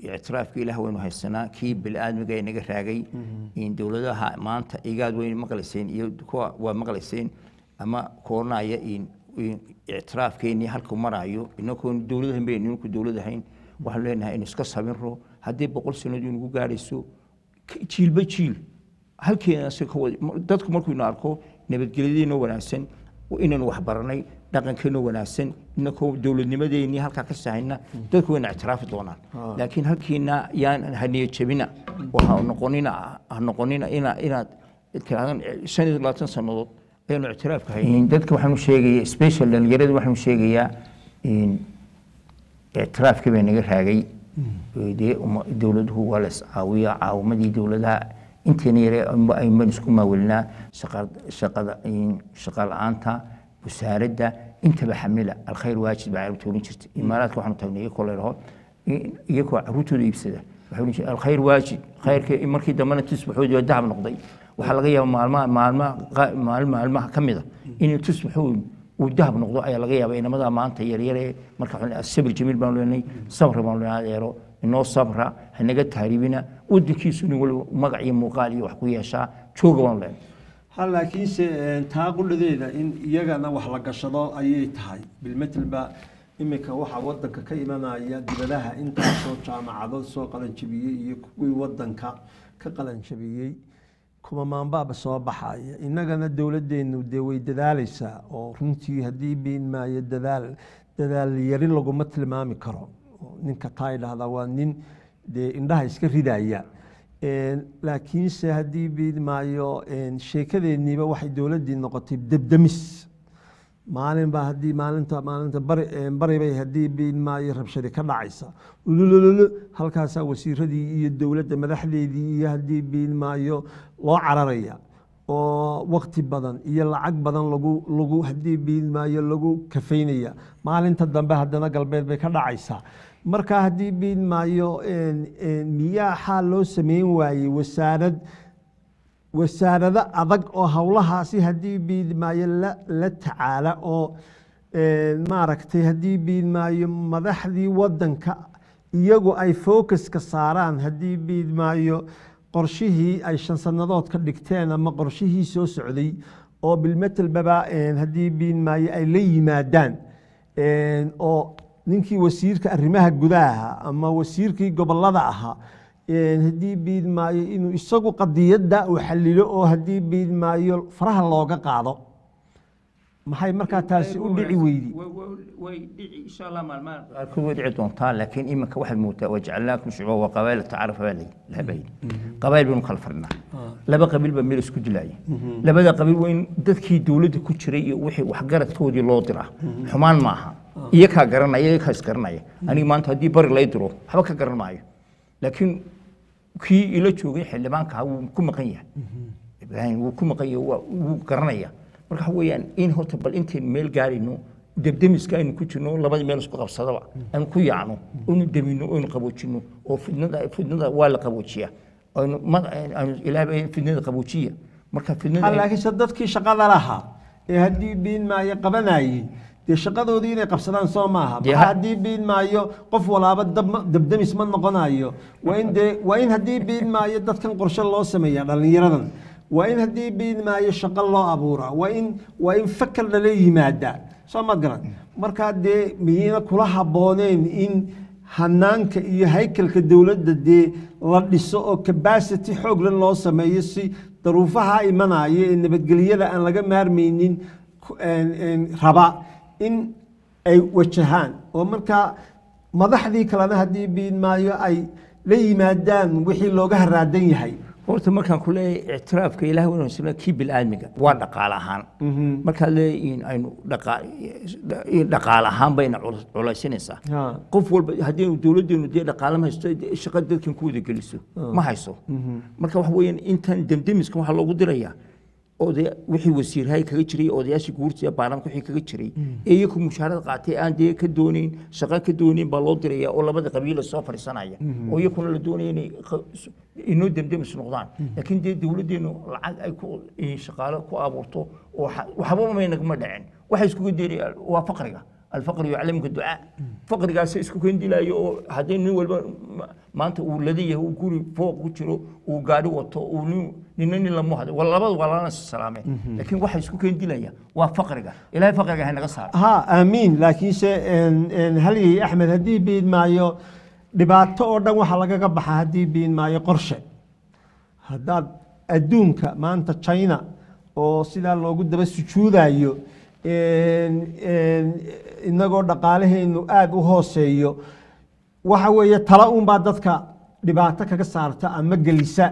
ictiraafka ilaah waynu haysanaa kii bili-aadmiga ee naga raagay in dowladaha maanta igaad wayna maqlayseen iyo kuwa waa maqlayseen ama koornaya in in ictiraafkeennii halkuu maraayo inagoon dowladahan bayn ninku dowlad ahayn waxaan leenahay in iska sabinro haddii boqol sanadii nagu gaadhayso k- jiilba jiil halkeena si ka wada dadku markuu ina arko nabadgelyadiina wanaagsan inaynu wax baranay dhaqankeena wanaagsan inakoo dowladnimadeennii halkaa ka sahayna dadku wayna ictiraafi doonaan laakiin halkiina yaan haniya jabina oo ha noqonina ha noqonina ina inaad tiraahdan shan iyo labaatan sannadood ayaanu ictiraafka hayn dadka waxaanu sheegaya special dhalinyarada waxaanu sheegayaa in ictiraafkii baa naga raagay dee uma- dowladuhu waa la iscaawiya caawimadii dowladaha inteena yare amba ayman isku maawelinaa shaqa- shaqada in- shaqa la-aanta wasaaradda intaba xamila alkhayr waajid baa carabta oran jirta imaaraadka waxaanu tagnay iyakoo layraho iyakoo caruurtooda iibsada waxay oran jireen alkhayr waajid khayrka markii dambena tusbaxoodii oo dahab noqday waxaa laga yaaba maalmaha maalmaha qa- maalin maalmaha ka mida inuu tusbaxood uu dahab noqdo ayaa laga yaaba inamada maanta yaryare marka waxaan leeyahay sabir jamiil baan leenahay sabra baan leenahay adeero inoo sabra hanaga taariibina wadankiisu nin waliba magac iyo muuqaal iyo wax ku yeeshaa jooga baan leenahay ha laakiinse een, taa qudhadeeda in iyagana wax la gashado ayay tahay bilmetelba iminka waxaa wadanka ka imanaya dibadaha intaasoo jaamacado soo qalanjabiyey iyo kuwii wadanka ka qalanjabiyey kuma maanbaaba soo baxaya innagana dowladdeenu dee way dadaalaysaa oo runtii haddii biin maayo dadaal dadaal yari laguma tilmaami karo oo ninka taa idhahdaa waa nin dee indhaha iska ridaya Een, laakiinse haddii biin maayo een, sheekadeenniiba waxay dowladdii noqotay debdemis maalin baa haddii maalinta maalinta bari een, bari bay haddii biin maayo rabshadi ka dhacaysa ululululu halkaasaa wasiiradii iyo dowladda madaxdeedii iyo haddii biin maayo loo cararaya oo wakti badan iyo lacag badan lagu lagu haddii biin maayo lagu kafaynaya maalinta dambe haddana galbeed bay ka dhacaysaa marka haddii biin maayo een, een, miyaa xaal loo sameyn waayey wasaarad wasaarado adag oo howlahaasi haddii biidmaayo la la tacaala oo een, maaragtay haddii biidmaayo madaxdii wadanka iyagu ay focuska saaraan haddii biidmaayo qorshihii ay shan sannadood ka dhigteen ama qorshihii soo socday oo bilmetelbaba een, haddii biidmaayo ay la yimaadaan een, oo ninkii wasiirka arrimaha gudaha ama wasiirkii gobolada ahaa een, haddii biid maayo inuu isagu qadiyadda uu xalilo oo haddii biid maayo faraha looga qaado maxay markaa taasi u dhici weydi way dhici insha allah maalmaha qaarkood way dhici doontaa laakiin iminka waxaad moodaa wajacalnaakum shucuuba wa qabaa'ila tacaarafa baa lahabayay qabaa'il baynu kala fadhinaa laba qabiil baa meel isku dilaya labada qabiil waa in dadkii dowladda ku jiray iyo wixii waxgaradkoodii loo diraa xumaan ma aha iyakaa garanaya iyakaa isgaranaya aniga maanta haddii bari lay diro waxba ka garan maayo laakiin kii ila joogay xildhibaanka wuu ku maqan yahay ibraahim wuu ku maqan yahay waa- wuu garanaya marka waxa weeyaan in horta bal intaynu meel gaarayno debdemiska aynu ku jirno labadii meel isku qabsadaba aynu ku yaacno aynu demino aynu qaboojino oo fidnada fidnada waa la qaboojiyaa aynu ma- aynu ilaahay fidnada qaboojiya marka fidnada ay- laakiinse dadkii shaqada lahaa ee haddii biin maayo qabanayey dee shaqadoodii inay qabsadaan soo maaha Dee maxaa ha- haddii biin maayo qof walaaba dab ma- debdemis ma noqonayo waa in dee waa in haddii biin maayo dadkan qorshe loo sameeya dhallinyaradan waa in haddii biin maayo shaqo loo abuuraa waa in waa in fakar lala yimaada soo maad garan markaa dee miyayna kula habbooneen in hanaanka iyo haykalka dowladda dee la dhiso oo capacity xooglan loo sameeyo si daruufaha imanaya ee nabadgelyada aan laga maarmaynin ku- een- een raba in ay wajahaan oo markaa madaxdii kalena haddii biin maayo ay la yimaadaan wixii looga haraadan yahay horta markaan ku leeyahay ictiraafka ilaah waynu sina kii bil'aadmiga waa dhaqaale ahaan markaad leeyahay in aynu dhaqa- dhaqaale ahaan bayna culus- culaysinaysaa Ha. qof walba haddii dowladdeenu dee dhaqaale ma haysto dee shaqa dadkan ku wada geliso ma hayso marka waxa weeyaan intan demdemiska waxaa loogu dirayaa oday wixii wasiirhay kaga jiray odayaashii guurtiya baarlamaanka wixii kaga jiray ee iyaku mushaarada qaatay aan dee ka doonayn shaqa ka doonayn baa loo diraya oo labada qabiila soo fadhiisanaya oo iyakuna la doonaya inay qa- inoo demdemis noqdaan laakiin dee dowladdeenu lacag ay ku eh, shaqaale ku abuurto oo waxa- waxba may nagama dhicin waxay iskuga deerayaan waa faqriga alfaqri yuclamuka ducaa faqrigaas isku kendilayo oo haddii nin walba ma- maanta uu ladan yahay uu guri fooq ku jiro uu gaari wato uu nin nina nin lamu hado waa labada waa lana salaameen laakiin waxa isku kendilaya waa faqriga ilaahay faqriga ha naga saaro ha aamiin laakiinse een- een halyey axmed haddii biin maayo dhibaato oo dhan waxaa lagaga baxa haddii biin maayo qorshe haddaad adduunka maanta china oo sidaa loogu daba sujuudayo een- een, inagoo dhaqaalaheennu aada u hooseeyo waxa weeye tala unbaa dadka dhibaato kaga saarta ama gelisa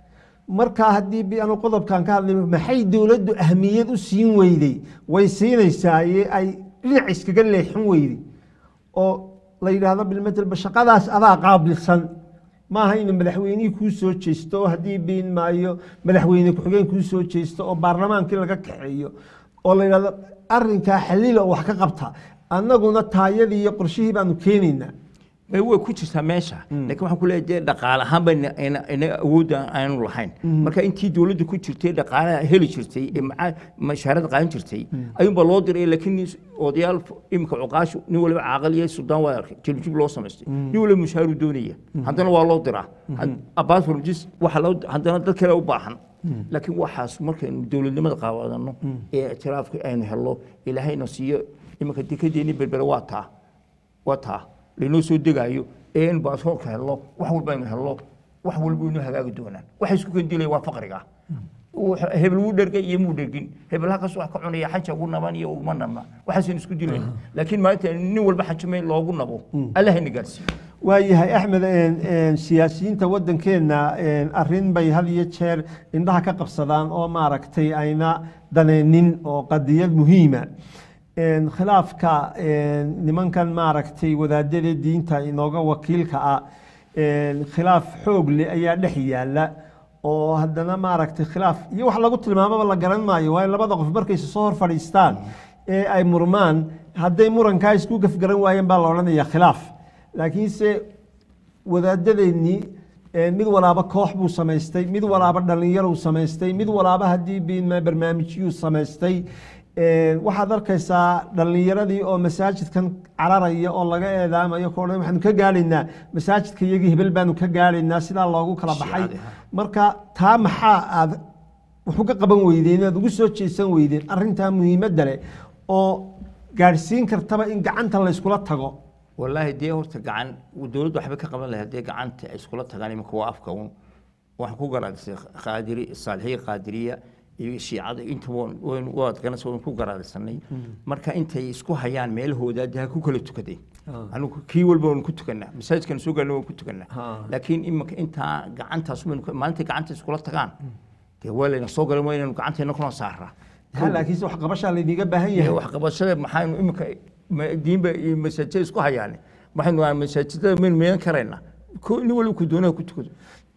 markaa haddii bi- anu qodobkan ka hadlay maxay dowladdu ahmiyad u siin weyday way siinaysaa iyo ay dhinac iskaga leexin weyday oo la yidhaahdo bilmetelba shaqadaas adaa qaabilsan maaha inuu madaxweynihii kuu soo jeesto oo haddii biin maayo madaxweyne ku-xigeen kuu soo jeesto oo baarlamaankii laga kaxeeyo oo la yidhahdo arrinkaa xaliila oo wax ka qabta annaguna taayadii iyo qorshihii baanu keenaynaa may way ku jirtaa meesha laakiin waxaan ku leeyahay dee dhaqaale ahaan ba inaga awoodda aanu lahayn marka intii dowladda ku jirtay dhaqaalaha heli jirtay ee maca- mashaarada qaadan jirtay ayuunbaa loo diray laakiin odayaal iminka cuqaashu nin waliba caaqal iyo suldaan waa arkay jiljib loo samaystay nin waliba mushaaru doonaya haddana waa loo diraa abaas farmajis waxa loo haddana dad kale u baahan laakiin waxaas markaynu dowladnimada qaawadano ee ictiraafka aynu helno ilaahayna siiyo iminka dekadeeni berbere waa taa waa taa laynoo soo degaayo ee in baasaboorka helno wax walba aynu helno wax walba inoo hagaagi doonaan waxa isku kendilaya waa faqriga Wax- hebel wuu dhergay iyo muu dhergin hebel halkaas wax ka cunaya xanja ugu naban iyo uguma nabna waxaasaynu isku dilayna laakiin maalinta nin walba xanjamay loogu nabo allahayna gaarsiiyo waayahay axmed een, een, siyaasiyiinta waddankeenna een, arrin bay had iyo jeer indhaha ka qabsadaan oo maaragtay ayna daneenin oo qadiyad muhiima Een, khilaafka een, nimankan maaragtay wadaadada diinta inooga wakiilka ah een, khilaaf xoog leh ayaa dhex yaala oo haddana maaragtay khilaaf iyo wax lagu tilmaamaba la garan maayo waayo labada qof markayse soo hor fadhiistaan ee ay murmaan hadday murankaa isku gafgaran waayeen baa la odhanayaa khilaaf laakiinse wadaadadeennii eh, mid walaaba koox buu samaystay mid walaaba dhallinyaruu samaystay mid walaaba haddii biinma barnaamijyuu samaystay Eh, waxaad arkaysaa dhallinyaradii oo masaajidkan cararaya oo laga eedaamayo ko dhan waxaanu ka gaadhaynaa masaajidka iyagii hebel baanu ka gaadhaynaa sidaa loogu kala baxay Shiicadii, ha. marka taa maxaa aad wax uga qaban weydeen aad ugu soo jeesan weydeen arrintaa muhiimadda leh oo gaadhsiin kartaba in gacanta la yskula tago والله دي horta gacan dowladdu waxba ka qaban lahayd dee gacanta ay iskula tagaan iminka waa afka un waxaan ku garaadisay qaadiri saalixiya qaadiriya iyo shiicada inta waad ganacsi waan ku garaadisanay marka intay isku hayaan meelahooda dee ha ku kala tukadeen anigu kii walba waan ku tukanaa masaajidkan soo gaarna waan ku tukanaa Ha. laakiin iminka intaa gacantaas maalinta gacanta iskula tagaan dee waa layna soo galan waa inaynu gacanteena kuna saaraa ha laakiinse wax qabashaa laydiga baahan yahay wax qabashada maxaynu iminka ma- diinba iyo masaajida isku hayaane waxaynu aan masaajidada maynu meelan karaynaa ko nin waliba ku doonaha ku tukado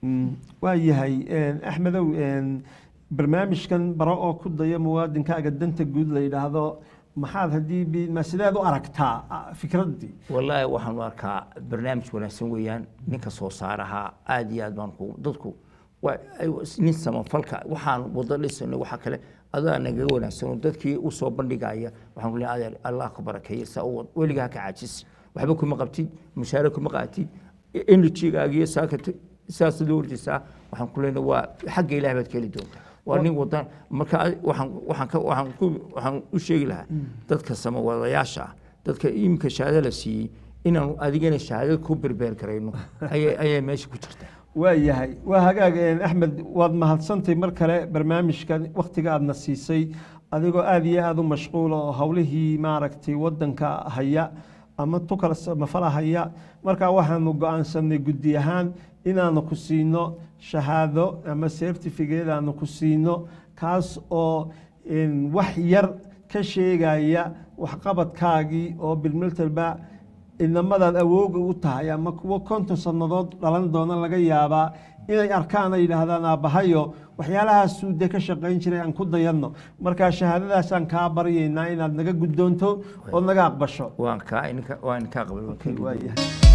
waa yahay axmedow barnaamijkan baro oo ku daya muwaadinkaaga danta guud la yidhaahdo maxaad haddii bi- ma sideed u aragtaa ah, fikraddii wallaahi waxaanu arkaa barnaamij wanaagsan weeyaan ninka soo saaraha aad iyo aad baan ku dadku waa ay- nin samafalka waxaan wada dhisano waxa kale adaa nagaga wanaagsan oo dadkii u soo bandhigaya waxaan ku leeyahay adeer allah ku barakeeye saa u wad weligaa ha ka caajis waxba kuma qabtid mushaare kuma qaatid energygaaga iyo saaka saas loo ordaysaa waxaan ku leenahay waa xagga ilaah baad ka heli doontaa waa nin wadan marka adi- waxaan waxaan ka waxaan ku waxaan u sheegi lahaa dadka samawadayaasha ah dadka iminka shahaado la siiyey inaanu adigana shahaado ku berbeer garayno ayay ayay meesha ku jirtaa waa yahay waa hagaag een, axmed waad mahadsantay mar kale barnaamijkan wakhtiga aadna siisay adigoo aad iyo aada u mashquula oo howlihii maaragtay wadanka haya ama tukala samafala haya markaa waxaanu go-aansanay guddi ahaan inaanu ku siino shahaado ama certificate aanu ku siino kaas oo een, wax yar ka sheegaya waxqabadkaagii oo bilmiltalba inamadaad awooga u tahay ama kuwo konton sannadood dhalan doona laga yaabaa inay arkaan ay yidhaahdaan aabbahayo waxyaalahaasuu dee ka shaqayn jiray aan ku dayanno markaa shahaadadaasaan kaa baryaynaa inaad naga guddoonto ood naga aqbasho waan kaa ininka waan kaa qabay waan kaa waayahay